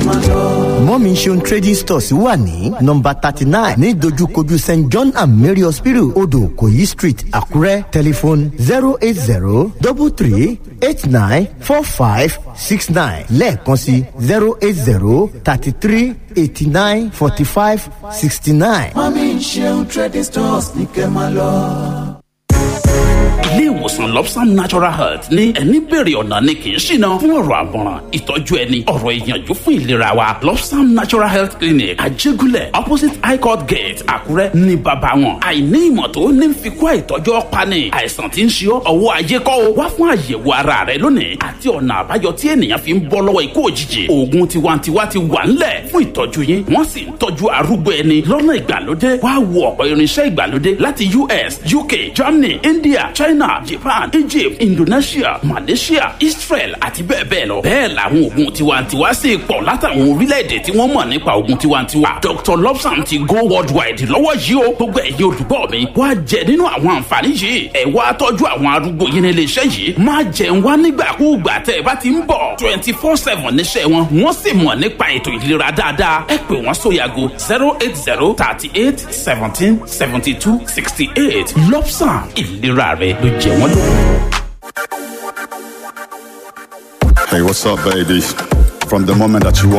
máa lọ. mọ́mí ṣeun trading stores wà ní nọmba thirty nine ní dojúkojú st john and mary hospital odò koyi street àkúrẹ́ tẹlifon zero eight zero double three eight nine four five six nine lẹ́ẹ̀kan sí zero eight zero thirty three eighty nine forty five sixty nine. mọ́mí ṣeun trading stores ní kẹ́ máa lọ ilé ìwòsàn lobsam natural health ní ẹni bèrè ọ̀nà ni kì í ṣìnà fún ọ̀rọ̀ àmọ̀ràn ìtọ́jú ẹni ọ̀rọ̀ ìyànjú fún ìlera wa lobsam natural health clinic àjẹgúnlẹ̀ opposite high court gate àkúrẹ́ ní bàbá wọn àìní ìmọ̀ tó ní fi kó àìtọ́jú ọ̀pani àìsàn tí ń ṣe ọ́ ọwọ́ ayé kọ́ o wá fún àyẹ̀wò ara rẹ lónìí àti ọ̀nà àbáyọ tí ènìyàn fi ń bọ́ lọ́wọ́ ikú òjijì oògùn tiwantiwa ti wà ńlẹ̀ fún ìtọ́jú yín wọ́n sì ń tọ́jú arúgbó ẹni lọ́nà ìgbàlódé wá wo ọ̀pọ̀ irinṣẹ́ ìgbàlódé láti us uk germany india china japan egypt indonesia malaysia israel àti bẹ́ẹ̀ bẹ́ẹ̀ lọ. bẹ́ẹ̀ làwọn oògùn tiwantiwa sì pọ̀ látàwọn orílẹ̀-èdè tí wọ́n mọ̀ nípa oògùn tiwantiwa. dr lobsam ti go worldwide lọ́wọ́ yìí o gbogbo ẹ̀yin olùgbọ́ mi wá jẹ nínú àwọn àǹfààní yìí ẹ̀ wá tọ́jú àwọn arúgbó yín ní iléeṣẹ́ yìí má jẹun wá nígbàkúùgbà tẹ́ ẹ bá ti ń bọ̀ twenty four seven níṣẹ́ wọn wọ́n sì mọ̀ nípa ètò ìlera dáadáa ẹ pè wọ́n sóyàgò zero eight zero thirty eight seventeen seventy two sixty eight lobsam ìlera rẹ ló jẹ wọ́n lógún. Hey, what's up, baby? From the moment that you walk